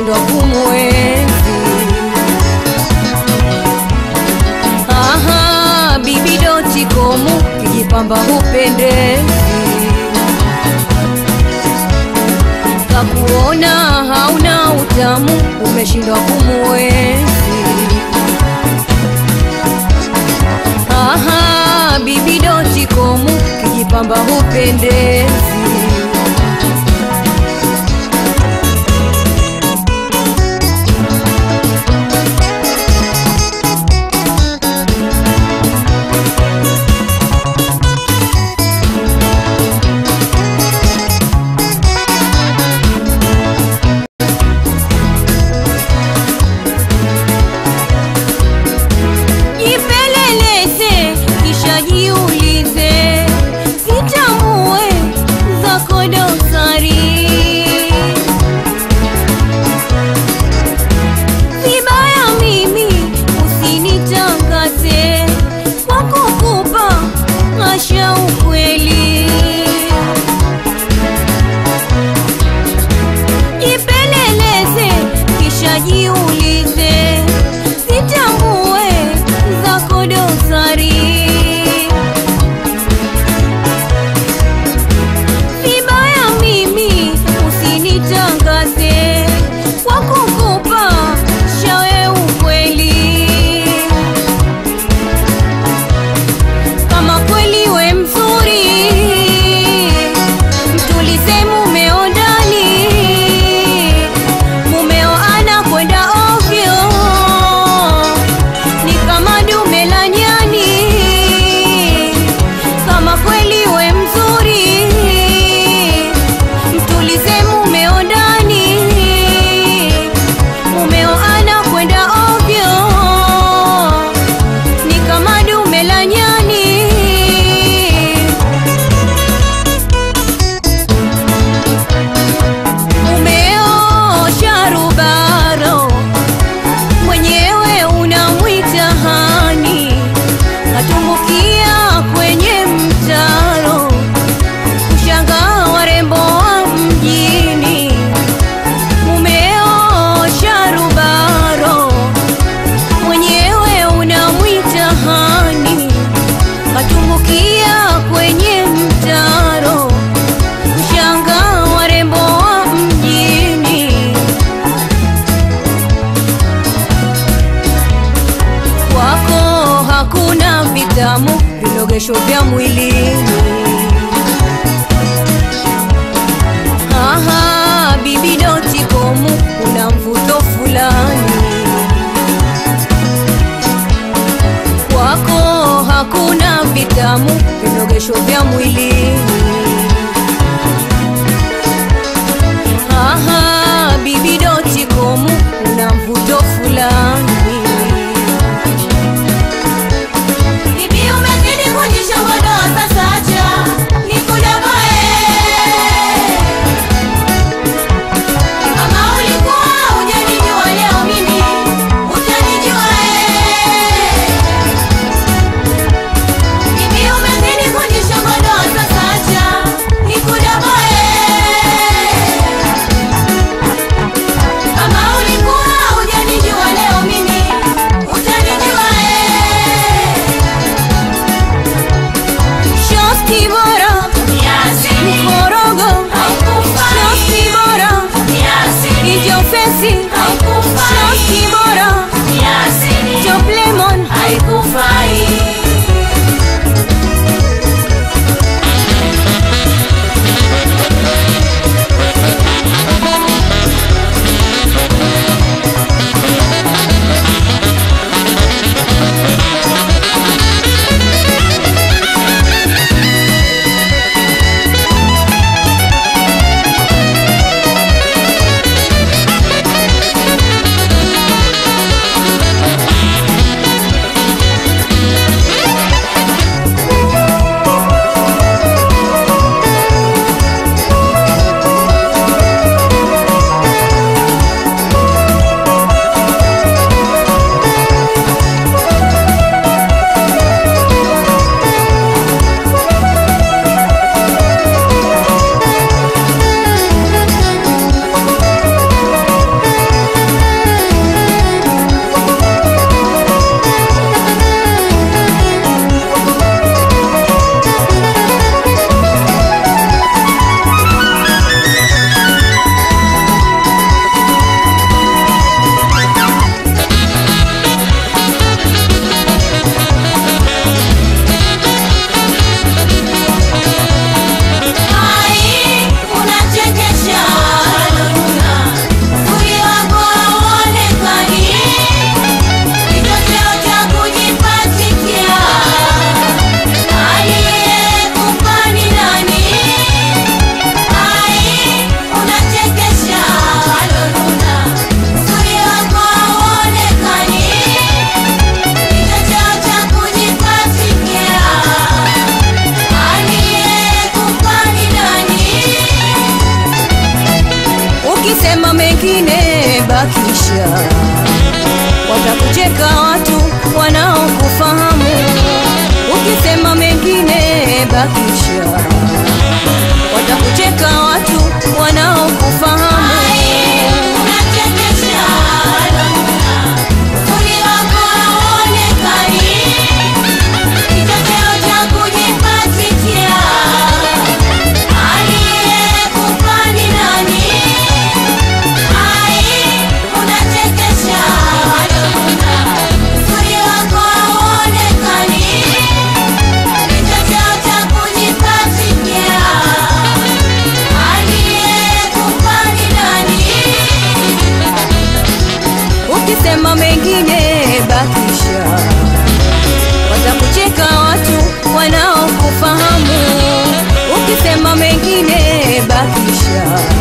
umeshindwa kumwenzi. Aha, bibi doti komu kijipamba hupendezi, kakuona hauna utamu umeshindwa kumwenzi. Aha, bibi doti komu kijipamba hupendezi. Jipeleleze kisha jiulize, zitambue zako dosari. Vibaya mimi usinitangaze kwa kukupa asha ukweli. Jipeleleze kisha jiulize, zitambue zako dosari. Vibaya mimi usinitangaze kwa kukupa shawe ukweli. Kama kweli we mzuri, mtulize mumeo ndani, mumeo anakwenda ovyo, ni kama dume la nyani. Kama kweli we mzuri, mtulize mumeo ndani, mumeo anakwenda ovyo, ni kama dume la nyani. Mumeo sharubaro, mwenyewe unamwita hani, katumbukia kwenye mtaro, kushangaa warembo wa mjini. Mumeo sharubaro, mwenyewe unamwita hani, katumbukia kwenye mtaro, kushangaa warembo wa mjini. Kwako hakuna vitamu, vilogesho vya mwilini. Aha, bibi doti komu, una mvuto fulani. Kwako hakuna vitamu, vilogesho vya mwilini. Aha, bibi doti komu, una mvuto fulani. Bibi umezidi kujishobodoa sasa acha nikudogoe. Kama ulikuwa hujanijua leo mimi utanijua eh. Bibi umezidi kujishobodoa sasa ukisema mengine bakisha watakucheka watu wanaokufahamu ukisema mengine bakisha watakucheka watu wanaokufahamu Unachekesha, uzuri wako hauonekani, kichocheo cha kujipatia. Aliyekupa ni nani? Ai, unachekesha, uzuri wako hauonekani, kichocheo cha kujipatia. Aliyekupa ni nani? ukisema mengine bakisha watakucheka watu wanaokufahamu ukisema mengine bakisha